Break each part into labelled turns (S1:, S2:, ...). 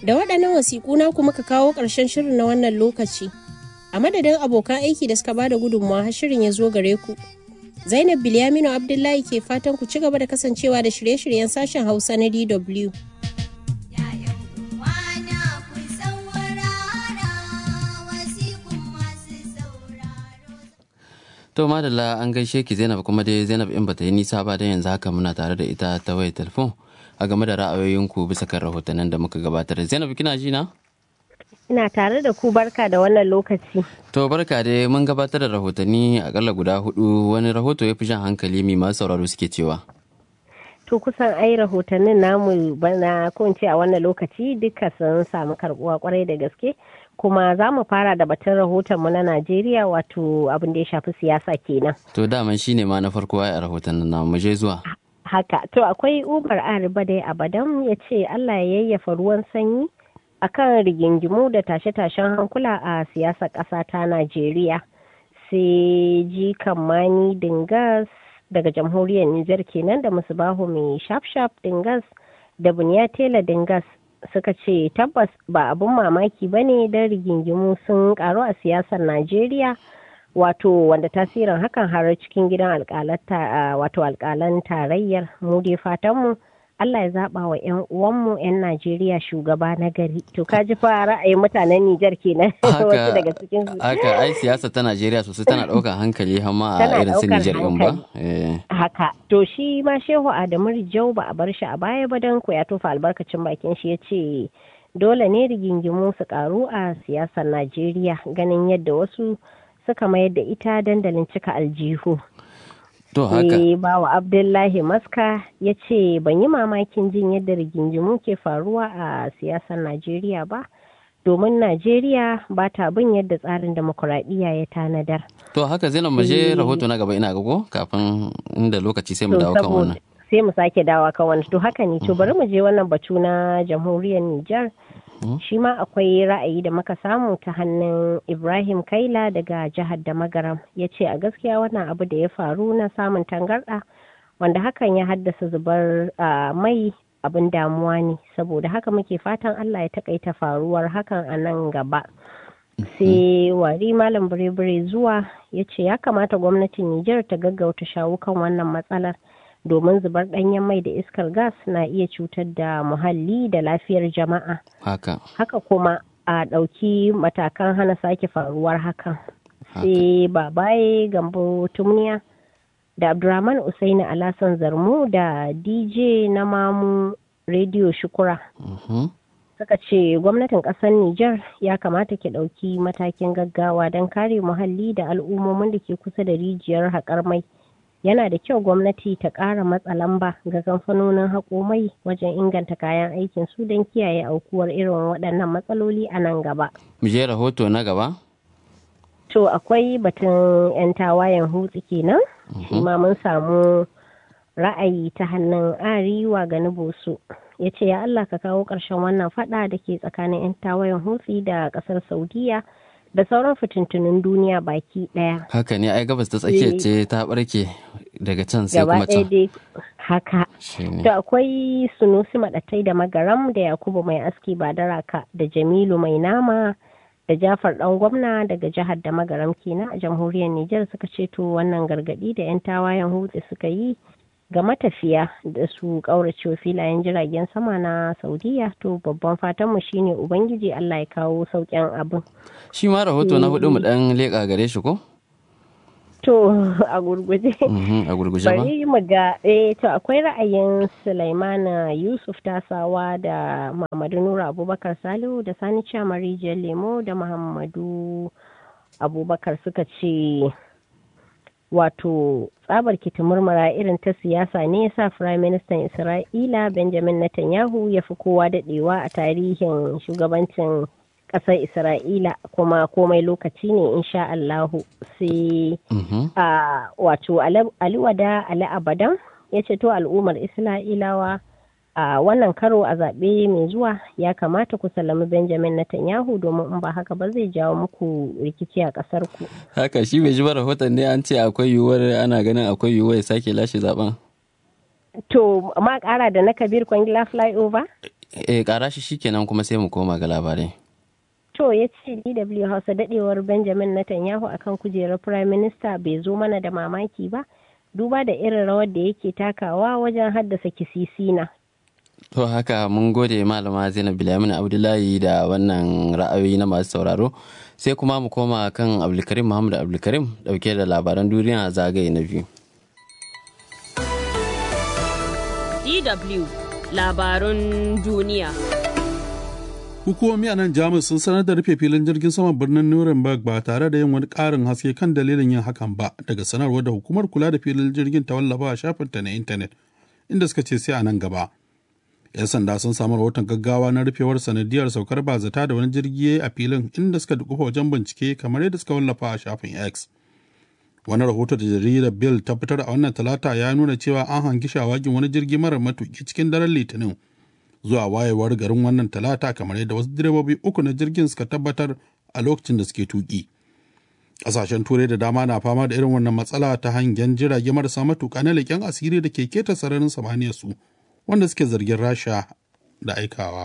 S1: Da waɗannan wasiƙu na kuma ka kawo ƙarshen shirin na wannan lokaci. A madadin abokan aiki da suka bada gudunmawa har shirin ya zo gare ku. Zainab Bilyaminu Abdullahi ke fatan ku ci gaba da kasancewa da shirye-shiryen sashen Hausa na DW.
S2: To madalla an gaishe ki Zainab kuma dai Zainab in bata yi nisa ba dan yanzu haka muna tare da ita ta wayar telefon a game da ra'ayoyinku bisa kan rahotannin da muka gabatar. Zainab kina ji na?
S3: Ina tare da ku barka da wannan lokaci.
S2: To barka dai mun gabatar da rahotanni akalla guda hudu wani rahoto ya fi jan hankali mai masu sauraro suke cewa.
S3: To kusan ai rahotannin namu bana ko in ce a wannan lokaci duka sun samu karbuwa kwarai da gaske. kuma za mu fara da batun rahotonmu na Najeriya wato abin da ya shafi siyasa kenan.
S2: To daman shi ne ma na farko a rahoton na mu je zuwa.
S3: Haka, to akwai Umar Ariba dai Abadan ya ce Allah ya yayyafa ruwan sanyi akan rigingimu da tashe-tashen hankula a siyasar ƙasa ta Najeriya. Sai ji Mani Dingas daga jamhuriyar Nijar kenan da Musubahu mai shaf-shaf Dingas da Buniya Tela Dingas suka ce tabbas ba abun mamaki ba ne don rigingimu sun karu a siyasar najeriya wato wanda tasirin hakan har cikin gidan wato alkalan tarayyar mu dai fatanmu Allah ya zaba wa 'yan uwanmu 'yan Najeriya shugaba na gari. To ka ji fa ra'ayin mutanen Nijar kenan wasu daga cikin su.
S2: Haka ai siyasa ta Najeriya sosai tana ɗaukar hankali hamma a irin su Nijar ɗin ba.
S3: Haka. To shi ma Shehu Adamu Rijau ba a bar shi a baya ba dan ko ya tofa albarkacin bakin shi ya ce dole ne rigingimu su karu a siyasar Najeriya ganin yadda wasu suka mayar da ita dandalin cika aljihu.
S2: To haka.
S3: Sai bawa Abdullahi Maska ya ce ban yi mamakin jin yadda rigingimu ke faruwa a siyasar Najeriya ba, domin Najeriya ba ta bin yadda tsarin demokuraɗiyya ya tanadar.
S2: To haka Zainab mu je rahoto na gaba ina gago kafin inda lokaci sai mu dawo kan wannan.
S3: Sai mu sake dawa kan wannan. To haka ne to bari mu je wannan batu na jamhuriyar Nijar. shi ma akwai ra'ayi da muka samu ta hannun ibrahim kaila daga jihar da magaram ya ce a gaskiya wannan abu da ya faru na samun tangarɗa wanda hakan ya haddasa zubar mai abin damuwa ne saboda haka muke fatan allah ya takaita faruwar hakan a nan gaba sai wari malam bire zuwa ya ce ya kamata gwamnatin nijar ta gaggauta shawo kan wannan matsalar domin zubar ɗanyen mai da iskar gas na iya cutar da muhalli da lafiyar jama'a.
S2: Haka.
S3: Haka kuma a ɗauki matakan hana sake faruwar hakan. Sai babaye gambo tumniya da Abdurrahman Usaini Alasan Zarmu da DJ na mamu Radio Shukura. Suka ce gwamnatin ƙasar Nijar ya kamata ki ɗauki matakin gaggawa don kare muhalli da al'ummomin da ke kusa da rijiyar haƙar mai. yana da kyau gwamnati ta ƙara matsa lamba ga kamfanonin haƙo mai wajen inganta kayan aikin su don kiyaye aukuwar irin waɗannan matsaloli a nan gaba.
S2: Mu je rahoto na gaba?
S3: To akwai batun 'yan tawayen hutsi kenan, shi ma mun samu ra'ayi ta hannun ariwa ga boso ya ce ya Allah ka kawo ƙarshen wannan fada da ke tsakanin 'yan tawayen hutsi da ƙasar Saudiya. da sauran fitintunin duniya baki daya.
S2: Haka ne ai gabas ta tsakiya ce ta barke daga can sai kuma can.
S3: dai haka. To akwai sunusi maɗatai da magaram da Yakubu mai aski ba da raka da Jamilu mai nama da Jafar ɗan gwamna daga jihar da magaram kenan a jamhuriyar Nijar suka ce to wannan gargaɗi da 'yan tawayen hutsi suka yi ga matafiya da su ƙaurace filayen jiragen sama na saudiya to babban fatanmu shine ubangiji allah ya kawo sauƙin abin
S2: shi ma rahoto na hudu mu dan leƙa gare shi ko
S3: to a gurguje
S2: a gurguje ba
S3: bari mu ga eh to akwai ra'ayin sulaimana yusuf tasawa da muhammadu nura abubakar salihu da sani chamari lemo da muhammadu abubakar suka ce wato tsabar murmura irin ta siyasa ne ya sa firayim ministan isra'ila benjamin netanyahu ya fi kowa daɗewa a tarihin shugabancin ƙasar isra'ila kuma komai lokaci ne insha allahu sai a wato aliwada ali abadan ya ce to al'ummar isra'ilawa a wannan karo a zaɓe mai zuwa ya kamata ku salami benjamin netanyahu domin in ba haka ba zai jawo muku rikici a ƙasar ku
S2: haka shi bai ji ba rahoton ne an ce akwai yiwuwar ana ganin akwai yiwuwar ya sake lashe zaben
S3: To ma kara da na Kabir Kwangila flyover?
S2: Eh kara shi shikenan kuma sai mu koma ga labarai.
S3: To ya ce DW Hausa dadewar Benjamin Netanyahu akan kujerar Prime Minister bai zo mana da mamaki ba, duba da irin rawar da yake takawa wajen haddasa kisisina.
S2: To haka mun gode malama Zainab Bilamin Abdullahi da wannan ra'ayoyi na masu sauraro sai kuma mu koma kan Abdulkarim Muhammad Abdulkarim dauke da labaran duniya zagaye na biyu.
S4: DW labarun duniya.
S5: Hukumomi a nan Jamus sun sanar da rufe filin jirgin saman birnin Nuremberg ba tare da yin wani ƙarin haske kan dalilin yin hakan ba daga sanarwar da hukumar kula da filin jirgin ta wallafa a shafinta na intanet inda suka ce sai a nan gaba. 'Yan sanda sun samu rahoton gaggawa na rufewar sanadiyar saukar bazata da wani jirgi a filin inda suka dukufa wajen bincike kamar yadda suka wallafa a shafin X. Wani rahoto da jaridar Bill ta fitar a wannan talata ya nuna cewa an hangi shawagin wani jirgi marar matuki cikin daren Litinin. zuwa wayewar garin wannan talata kamar yadda wasu direbobi uku na jirgin suka tabbatar a lokacin da suke tuki. Ƙasashen turai da dama na fama da irin wannan matsala ta hangen jirage marasa matuƙa na leƙen asiri da ke keta sararin samaniyar su wanda suke zargin rasha da aikawa.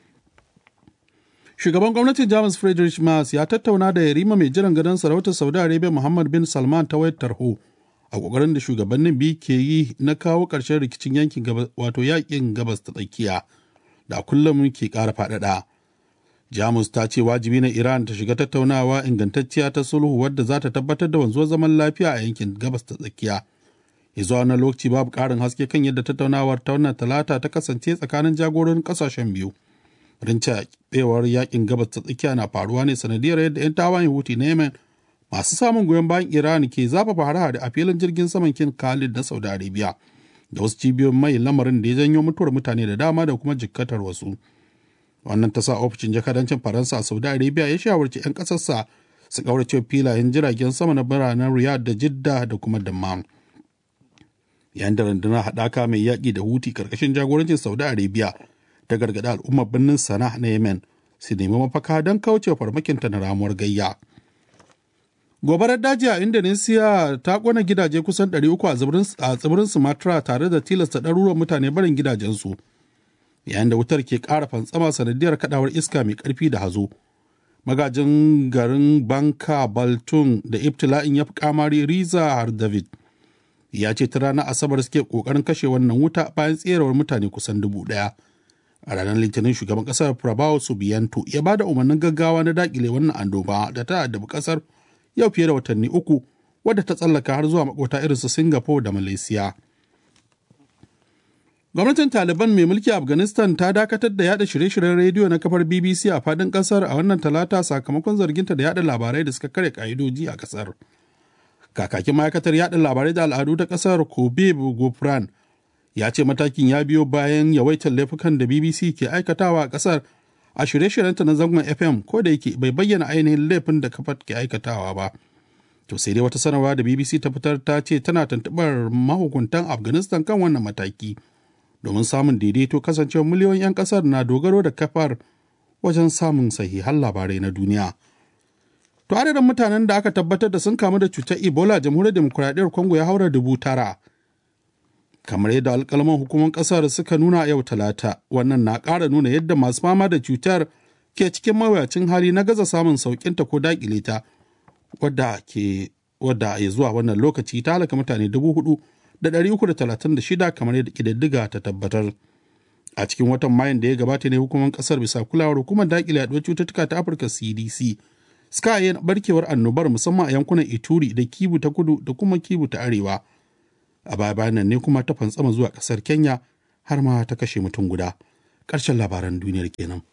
S5: Shugaban gwamnatin Jamus Friedrich Merz ya tattauna da yarima mai jiran gadon sarautar Saudi Arabia Muhammad bin Salman ta wayar tarho a ƙoƙarin da shugabannin biyu ke yi na kawo ƙarshen rikicin yankin wato yakin gabas ta tsakiya. da kullum ke ƙara faɗaɗa. Jamus ta ce wajibi na Iran ta shiga tattaunawa ingantacciya ta sulhu wadda za ta tabbatar da wanzuwar zaman lafiya a yankin gabas ta tsakiya. Ya zuwa wani lokaci babu ƙarin haske kan yadda tattaunawar ta wannan talata ta kasance tsakanin jagororin ƙasashen biyu. Rinca ɓewar yakin gabas ta tsakiya na faruwa ne sanadiyar yadda 'yan tawayen Huti na Yemen masu samun goyon bayan Iran ke zafafa hare-hare a filin jirgin saman kin Khalid na Saudi Arabia. da wasu cibiyoyin mai lamarin da ya janyo mutuwar mutane da dama da kuma jikkatar wasu wannan ta sa ofishin jakadancin faransa a saudi arabia ya shawarci 'yan ƙasarsa su kaurace filayen jiragen sama na biranen riyadh da jidda da kuma dammam yayin da rundunar haɗaka mai yaƙi da huti ƙarƙashin jagorancin saudi arabia ta gargaɗi al'ummar birnin sana na yemen su nemi mafaka don kauce farmakinta na ramuwar gayya gobarar daji a indonesia ta kona gidaje kusan 300 a tsibirin sumatra tare da tilasta ɗaruruwan mutane barin gidajensu yayin da wutar ke ƙara fantsama sanadiyar kadawar iska mai ƙarfi da hazo magajin garin banka baltun da ibtila'in ya fi kamari riza har david ya ce ta ranar asabar suke ƙoƙarin kashe wannan wuta bayan tserewar mutane kusan dubu ɗaya a ranar litinin shugaban ƙasar prabowo subiyanto ya ba da umarnin gaggawa na daƙile wannan annoba da ta addabi ƙasar yau fiye da watanni uku wadda ta tsallaka har zuwa makota irin su Singapore da Malaysia. Gwamnatin Taliban mai mulki Afghanistan ta dakatar da yada shirye-shiryen rediyo na kafar BBC a fadin kasar a wannan talata sakamakon zarginta da yada labarai da suka kare ka'idoji a kasar. Kakakin ma'aikatar yada labarai da al'adu ta kasar Kobib Gofran ya ce matakin ya biyo bayan yawaitar laifukan da BBC ke aikatawa a kasar a shirye-shiryenta na zangon FM ko da yake bai bayyana ainihin laifin da kafar ke aikatawa ba. To sai dai wata sanarwa da BBC ta fitar ta ce tana tuntuɓar mahukuntan Afghanistan kan wannan mataki domin samun daidaito kasancewar miliyoyin 'yan ƙasar na dogaro da kafar wajen samun sahihan labarai na duniya. To adadin mutanen da aka tabbatar da sun kamu da cutar Ebola jamhuriyar demokuraɗiyyar Congo ya haura dubu tara. kamar yadda alkalman hukumar kasar suka nuna yau talata wannan na ƙara nuna yadda masu fama da cutar ke cikin mawuyacin hali na gaza samun sauƙinta ko daƙile ta wadda ke wadda ya zuwa wannan lokaci ta halaka mutane dubu hudu da ɗari uku da talatin da shida kamar yadda ƙididdiga ta tabbatar a cikin watan mayun da ya gabata ne hukumar kasar bisa kulawar hukumar daƙile yaduwar cututtuka ta afirka cdc suka yi barkewar annobar musamman a yankunan ituri da kibu ta kudu da kuma kibu ta arewa a baya bayan nan ne kuma ta fantsama zuwa ƙasar kenya har ma ta kashe mutum guda ƙarshen labaran duniyar kenan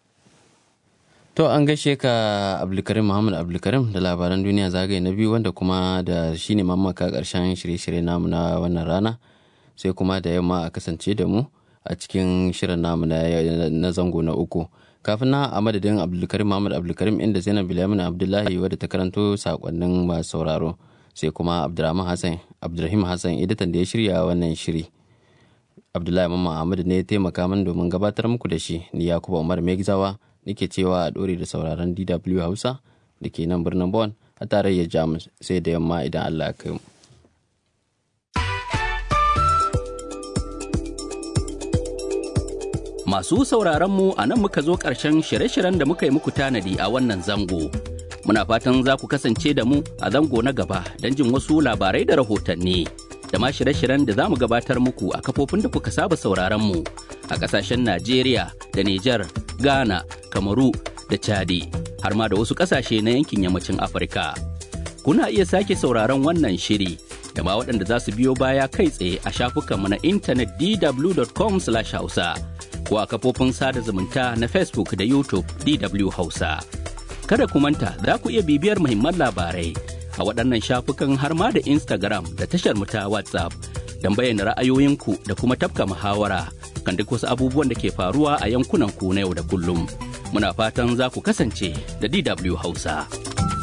S2: To an gaishe ka Abdulkarim Muhammad Abdulkarim da labaran duniya zagaye na biyu wanda kuma da shi ne mamaka ƙarshen shirye-shirye namu na wannan rana sai kuma da yamma a kasance da mu a cikin shirin namu na zango na uku. Kafin na a madadin Abdulkarim Muhammad Abdulkarim inda Zainab Bilyamin Abdullahi wadda ta karanto sakonnin masu sauraro. sai kuma abdulrahman hassan abdulrahim hassan editan da ya shirya wannan shiri abdullahi mamman ahmadu ne ya taimaka min domin gabatar muku da shi ni yakuba umar megzawa nake cewa a dore da sauraron dw hausa da ke nan birnin bon a tarayyar jamus sai da yamma idan allah ya kai mu
S6: Masu sauraron mu a nan muka zo ƙarshen shirye-shiryen da muka yi muku tanadi a wannan zango. Muna fatan za ku kasance da mu a zango na gaba don jin wasu labarai da rahotanni. Da ma shirye-shiryen da za mu gabatar muku a kafofin da kuka saba sauraron mu a ƙasashen Najeriya da Nijar, Ghana, Kamaru da Chadi, har ma da wasu ƙasashe na yankin yammacin Afirka. Kuna iya sake sauraron wannan shiri da ma waɗanda za su biyo baya kai tsaye a shafukanmu na intanet dw.com/hausa. ko a kafofin sada zumunta na Facebook da YouTube DW Hausa. Kada ku manta za ku iya bibiyar muhimman labarai a waɗannan shafukan har ma da Instagram da tashar mu ta WhatsApp don bayyana ra'ayoyinku da kuma tafka muhawara kan duk wasu abubuwan da ke faruwa a yankunan ku na yau da kullum. Muna fatan za ku kasance da DW Hausa.